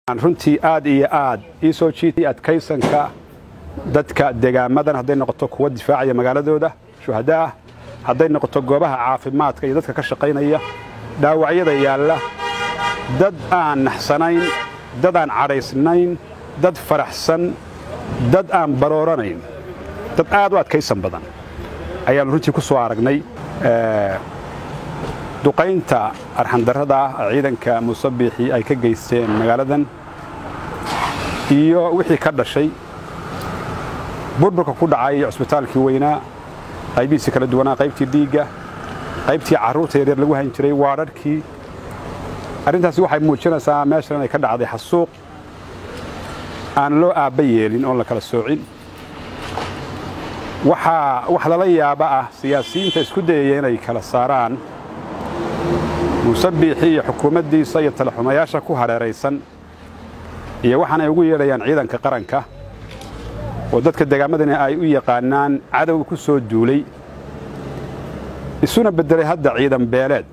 runtii aad iyo aad ii soo jiitay adkaysanka dadka degaamadan hadday noqoto kuwa difaacaya magaaladooda shuhada ah hadday noqoto goobaha caafimaadka iyo dadka ka shaqaynaya dhaawacyada yaalla dad aan naxsanayn dad aan cadhaysnayn dad faraxsan dad aan barooranayn dad aad u adkaysan badan ayaannu runtii ku soo aragnay duqaynta arxandarrada ah ciidanka musabiixii ay ka geysteen magaaladan iyo wixii ka dhashay burburka ku dhacay cusbitaalkii weynaa qaybihiisii kala duwanaa qaybtii dhiigga qaybtii carruurta yaryar lagu hayn jiray waadharhkii arrintaasi waxay muujinaysaa meeshan inay ka dhacday xasuuq aan loo aabba yeelin oon la kala soocin waxaa wax lala yaaba ah siyaasiyiinta isku dayaya inay kala saaraan musabiixii iyo xukuumaddiisa iyo talaxumayaasha ku hareeraysan iyo waxaanay ugu yeedhayaan ciidanka qaranka oo dadka degaamadani ay u yaqaanaan cadow ku soo duulay isuna beddelay hadda ciidan beeleed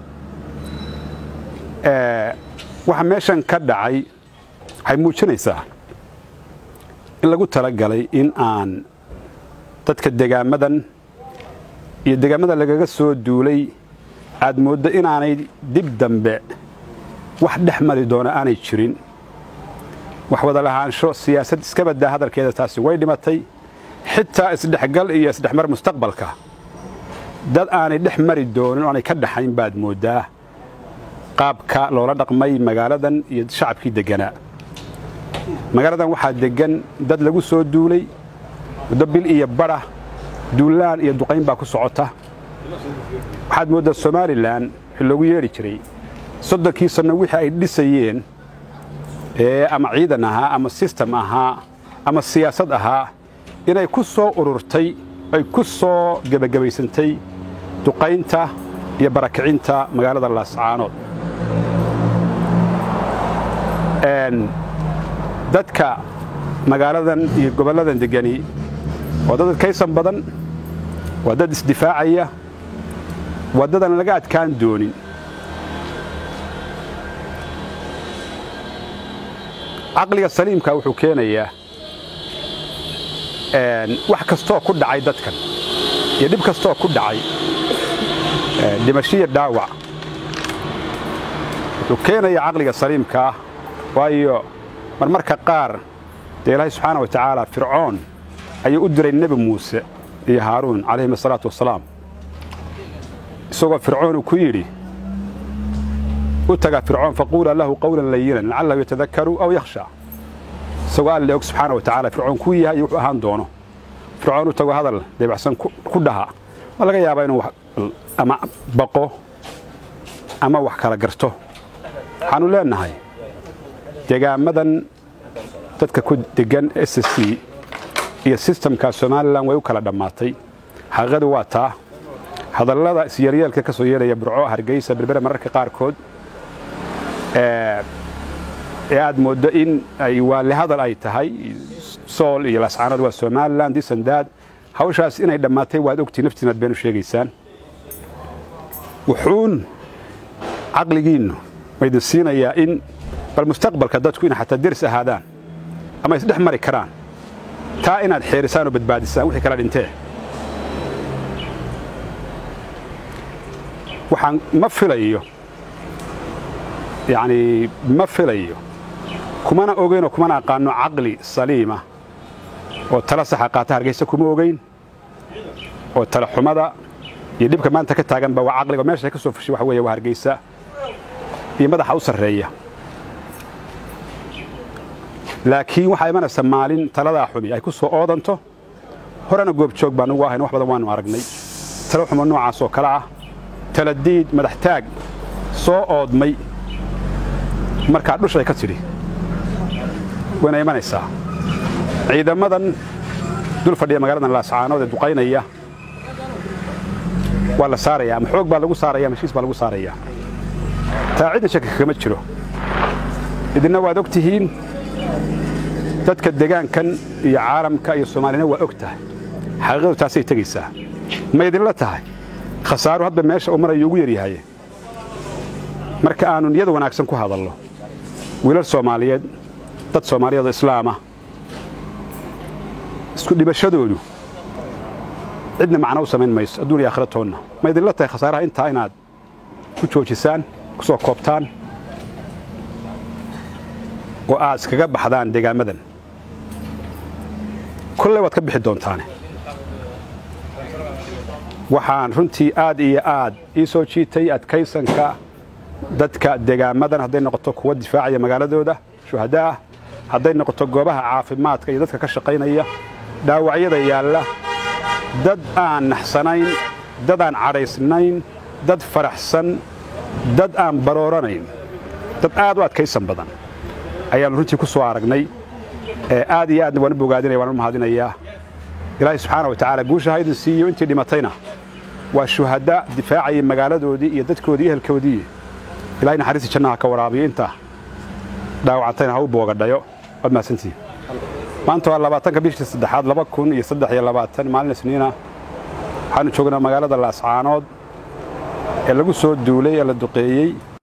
waxa meeshan ka dhacay waxay muujinaysaa in lagu talagalay in aan dadka degaamadan iyo degaamada lagaga soo duulay aad mooddo inaanay dib dambe wax dhex mari doona aanay jirin wax wada lahaansho siyaasad iska baddaa hadalkeeda taasi way dhimatay xitaa isdhexgal iyo isdhexmar mustaqbalka dad aanay dhex mari doonin oo aanay ka dhaxayn baad mooddaa qaabka loola dhaqmay magaaladan iyo shacabkii degganaa magaaladan waxaa deggan dad lagu soo duulay muddo bil iyo badha duullaan iyo duqayn baa ku socota waxaad mooddaa somalilan wixii loogu yeedhi jiray soddonkii sanno wixii ay dhisayeen ee ama ciidan ahaa ama sistem ahaa ama siyaasad ahaa inay ku soo ururtay ay ku soo gebagabaysantay duqaynta iyo barakicinta magaalada laascaanood dadka magaaladan iyo gobolladan deggani waa dad adkaysan badan waa dad isdifaacaya waa dad aan laga adkaan doonin caqliga saliimka wuxuu keenayaa wax kastooo ku dhacay dadkan iyo dhib kastooo ku dhacay dhimashiya dhaawac wuxuu keenayaa caqliga saliimka ah waayo marmarka qaar dee ilaahay subxaana wa tacaala fircoon ayuu u diray nebi muuse iyo haaruun calayhim asalaatu wasalaam isagoo fircoon uu ku yidhi u taga fircoon faquula lahu qawlan layinan lacalahu yatadakaru aw yakhsha isagoo alle og subxaana wa tacala fircoon kuu yahay iyo wuxuu ahaan doono fircoon u tago hadal deebacsan ku dhaha ma laga yaabaa inuu ama baqo ama wax kala garto waxaannu leennahay degaamadan dadka ku deggan s c iyo sistamka somalilan way u kala dhammaatay xaqiiqadu waa taa hadallada isyaryeelka ka soo yeedhaya burco hargeysa berbere mararka qaarkood ee aad mooddo in ay waali hadal ay tahay sool iyo laascaanood waa somalilan disandaad hawshaas inay dhammaatay waad ogtii naftiinaad been u sheegaysaan wuxuun caqligiinnu maydin siinayaa in bal mustaqbalka dadku inay xataa deris ahaadaan ama isdhex mari karaan taa inaad xeerisaan oo badbaadisaan wixii kala dhintee waxaan ma filayo yacnii ma filayo kumana ogaynoo kumana aqaanno caqli saliima oo tala saxa qaata hargaysa kuma ogayn oo tala xumada iyo dhibka maanta ka taaganba waa caqliga meesha ka soo fushay waxa weeye waa hargaysa iyo madaxa u sarreeya laakiin waxaa imanaysa maalin taladaa xumi ay ku soo oodanto horena goobjoog baan ugu ahayn wax badan waannu aragnay talo xumo noocaas oo kale ah taladiid madaxtaag soo oodmay markaa dhushay ka tidhi wayna imanaysaa ciidamadan dul fadhiya magaaladan laascaanood ee duqaynaya waa la saarayaa ama xoog baa lagu saaraya ama heshiis baa lagu saarayaa taa cidna shaki kagama jiro idinna waad og tihiin dadka degaankan iyo caalamka iyo soomaalina waa og tahay xaqiiqadu taasay tegaysaa ma idinla tahay khasaaru hadba meesha uu marayo ugu yaryahaye marka aannu niyada wanaagsan ku hadallo wiilal soomaaliyeed dad soomaaliyeed oo islaama isku dhibashadoodu cidna macno u samayn mayso adduun iyo aakhira toonna ma idinla tahay khasaaraha intaa inaad ku joojisaan ku soo koobtaan oo aad iskaga baxdaan deegaamadan kolley waad ka bixi doontaane waxaan runtii aad iyo aad ii soo jiitay adkaysanka dadka deegaamadan hadday noqoto kuwa difaacaya magaaladooda shuhadaah hadday noqoto goobaha caafimaadka iyo dadka ka shaqaynaya dhaawacyada yaalla dad aan naxsanayn dad aan cadhaysnayn dad faraxsan dad aan barooranayn dad aad u adkaysan badan ayaannu runtii ku soo aragnay aad iyo aadna waan u bogaadinaya waan u mahadinayaa ilaahay subxaana wa tacaala guusha ha idin siiyo intii dhimatayna waa shuhada difaacayay magaaladoodii iyo dadkoodii ehelkoodii ilahay naxariistii jannaha ka waraabiyo inta dhaawacantayna ha u boogadhayo waad mahadsantihin maanta waa labaatanka bishii saddexaad laba kun iyo saddex iyo labaatan maalin isniina waxaanu joognaa magaalada laascaanood ee lagu soo duulay ee la duqeeyey